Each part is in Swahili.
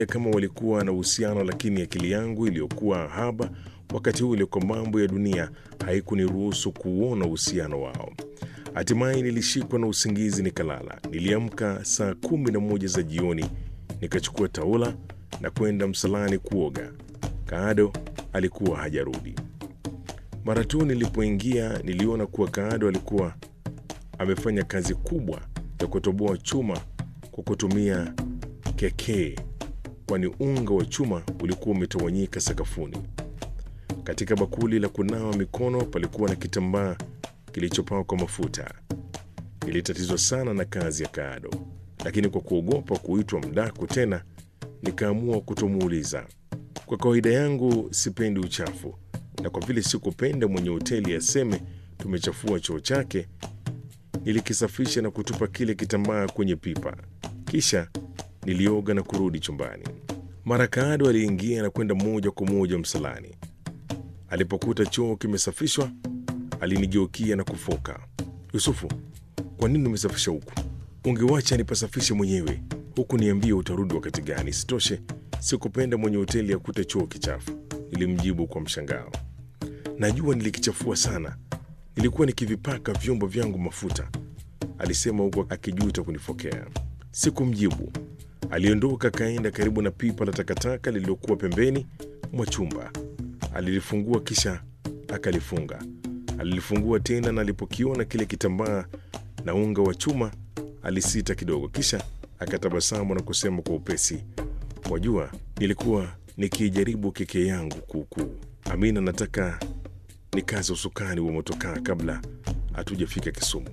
kama walikuwa na uhusiano, lakini akili yangu iliyokuwa haba wakati ule kwa mambo ya dunia haikuniruhusu kuuona uhusiano wao. Hatimaye nilishikwa na usingizi nikalala. Niliamka saa kumi na moja za jioni, nikachukua taula na kwenda msalani kuoga. Kaado alikuwa hajarudi. Mara tu nilipoingia, niliona kuwa Kaado alikuwa amefanya kazi kubwa ya kutoboa chuma kwa kutumia kekee, kwani unga wa chuma ulikuwa umetawanyika sakafuni. Katika bakuli la kunawa mikono palikuwa na kitambaa kilichopakwa mafuta. Nilitatizwa sana na kazi ya Kaado, lakini kwa kuogopa kuitwa mdaku tena, nikaamua kutomuuliza. Kwa kawaida yangu sipendi uchafu, na kwa vile sikupenda mwenye hoteli aseme tumechafua choo chake, nilikisafisha na kutupa kile kitambaa kwenye pipa. Kisha nilioga na kurudi chumbani. Mara Kaado aliingia na kwenda moja kwa moja msalani. Alipokuta choo kimesafishwa, alinigeukia na kufoka, Yusufu, kwa nini umesafisha huku? Ungewacha nipasafishe mwenyewe, huku niambie utarudi wakati gani? Sitoshe, sikupenda mwenye hoteli akute choo kichafu, nilimjibu kwa mshangao. Najua nilikichafua sana, nilikuwa nikivipaka vyombo vyangu mafuta, alisema huku akijuta kunifokea. Sikumjibu. Aliondoka akaenda karibu na pipa la takataka lililokuwa pembeni mwa chumba. Alilifungua kisha akalifunga. Alilifungua tena, na alipokiona kile kitambaa na unga wa chuma alisita kidogo, kisha akatabasamu na kusema kwa upesi, wajua, nilikuwa nikijaribu keke yangu kuukuu. Amina, nataka nikaze usukani wa motokaa kabla hatujafika Kisumu,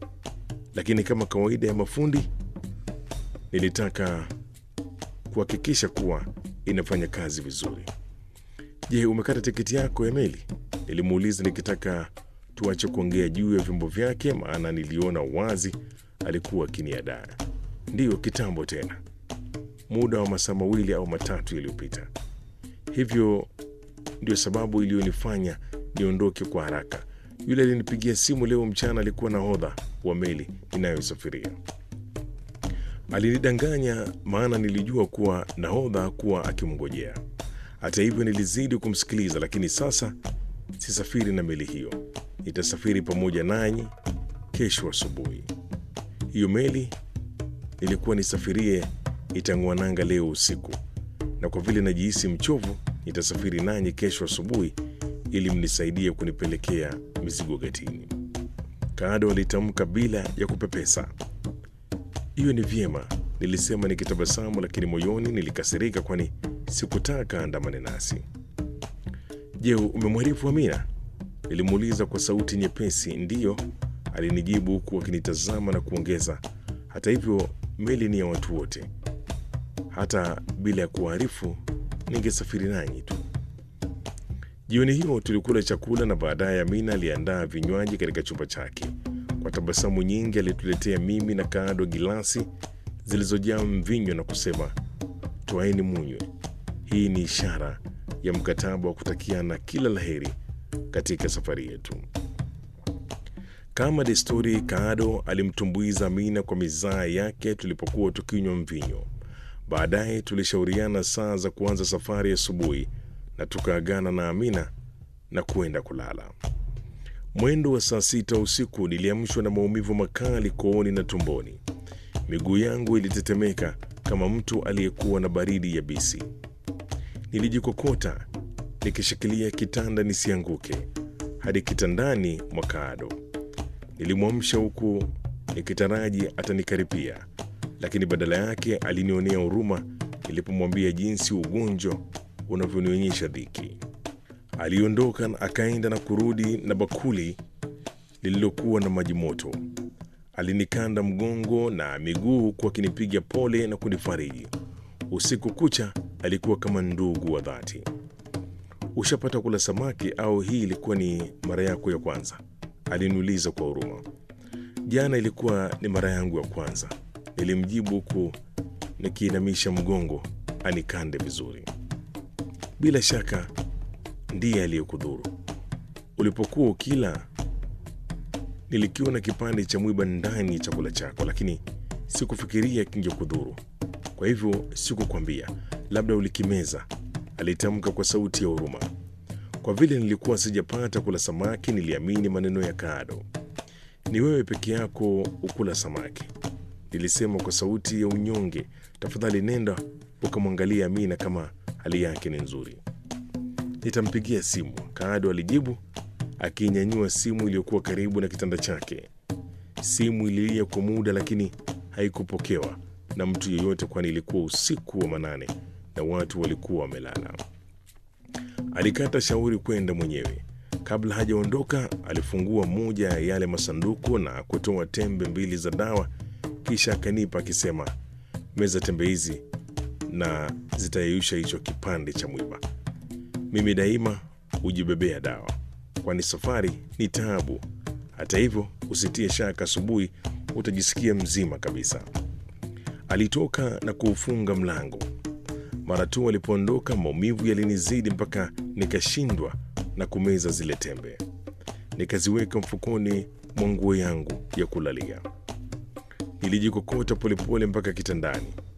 lakini kama kawaida ya mafundi nilitaka kuhakikisha kuwa inafanya kazi vizuri. Je, umekata tiketi yako ya meli? Nilimuuliza nikitaka tuache kuongea juu ya vyombo vyake, maana niliona wazi alikuwa akiniadaa. Ndiyo, kitambo tena, muda wa masaa mawili au matatu yaliyopita. Hivyo ndio sababu iliyonifanya niondoke kwa haraka. Yule alinipigia simu leo mchana alikuwa nahodha wa meli inayosafiria. Alinidanganya maana nilijua kuwa nahodha kuwa akimngojea. Hata hivyo nilizidi kumsikiliza, lakini sasa sisafiri na meli hiyo, nitasafiri pamoja nanyi kesho asubuhi. Hiyo meli nilikuwa nisafirie itang'ua nanga leo usiku, na kwa vile najihisi mchovu, nitasafiri nanyi kesho asubuhi ili mnisaidie kunipelekea mizigo gatini. Kaado alitamka bila ya kupepesa. Hiyo ni vyema, nilisema nikitabasamu, lakini moyoni nilikasirika, kwani sikutaka andamane nasi. Je, umemwarifu Amina? Nilimuuliza kwa sauti nyepesi. Ndiyo, alinijibu huku akinitazama na kuongeza, hata hivyo meli ni ya watu wote, hata bila ya kuwaarifu ningesafiri nanyi tu. Jioni hiyo tulikula chakula na baadaye Amina aliandaa vinywaji katika chumba chake. Kwa tabasamu nyingi alituletea mimi na Kaado gilasi zilizojaa mvinyo na kusema, twaeni munywe. Hii ni ishara ya mkataba wa kutakiana kila laheri katika safari yetu. Kama desturi, Kaado alimtumbuiza Amina kwa mizaa yake tulipokuwa tukinywa mvinyo. Baadaye tulishauriana saa za kuanza safari asubuhi na tukaagana na Amina na kuenda kulala. Mwendo wa saa sita usiku niliamshwa na maumivu makali kooni na tumboni. Miguu yangu ilitetemeka kama mtu aliyekuwa na baridi yabisi. Nilijikokota nikishikilia kitanda nisianguke hadi kitandani mwa Kaado. Nilimwamsha huku nikitaraji atanikaripia, lakini badala yake alinionea huruma nilipomwambia jinsi ugonjwa unavyonionyesha dhiki. Aliondoka na akaenda na kurudi na bakuli lililokuwa na maji moto. Alinikanda mgongo na miguu huku akinipiga pole na kunifariji. Usiku kucha alikuwa kama ndugu wa dhati. Ushapata kula samaki au hii ilikuwa ni mara yako ya kwanza? Aliniuliza kwa huruma. Jana ilikuwa ni mara yangu ya kwanza, nilimjibu huku nikiinamisha mgongo anikande vizuri. Bila shaka ndiye aliyekudhuru. Ulipokuwa ukila, nilikiona kipande cha mwiba ndani ya chakula chako, lakini sikufikiria kingekudhuru. Kwa hivyo sikukwambia, labda ulikimeza, alitamka kwa sauti ya huruma. Kwa vile nilikuwa sijapata kula samaki, niliamini maneno ya Kado. Ni wewe peke yako ukula samaki, nilisema kwa sauti ya unyonge. Tafadhali nenda ukamwangalia Amina kama hali yake ni nzuri. Nitampigia simu, Kado alijibu akinyanyua simu iliyokuwa karibu na kitanda chake. Simu ililia kwa muda, lakini haikupokewa na mtu yeyote, kwani ilikuwa usiku wa manane na watu walikuwa wamelala. Alikata shauri kwenda mwenyewe. Kabla hajaondoka, alifungua moja ya yale masanduku na kutoa tembe mbili za dawa, kisha akanipa akisema, meza tembe hizi na zitayeyusha hicho kipande cha mwiba. Mimi daima hujibebea dawa, kwani safari ni taabu. Hata hivyo, usitie shaka, asubuhi utajisikia mzima kabisa. Alitoka na kuufunga mlango. Mara tu alipoondoka, maumivu yalinizidi mpaka nikashindwa na kumeza zile tembe. Nikaziweka mfukoni mwa nguo yangu ya kulalia. Nilijikokota polepole mpaka kitandani.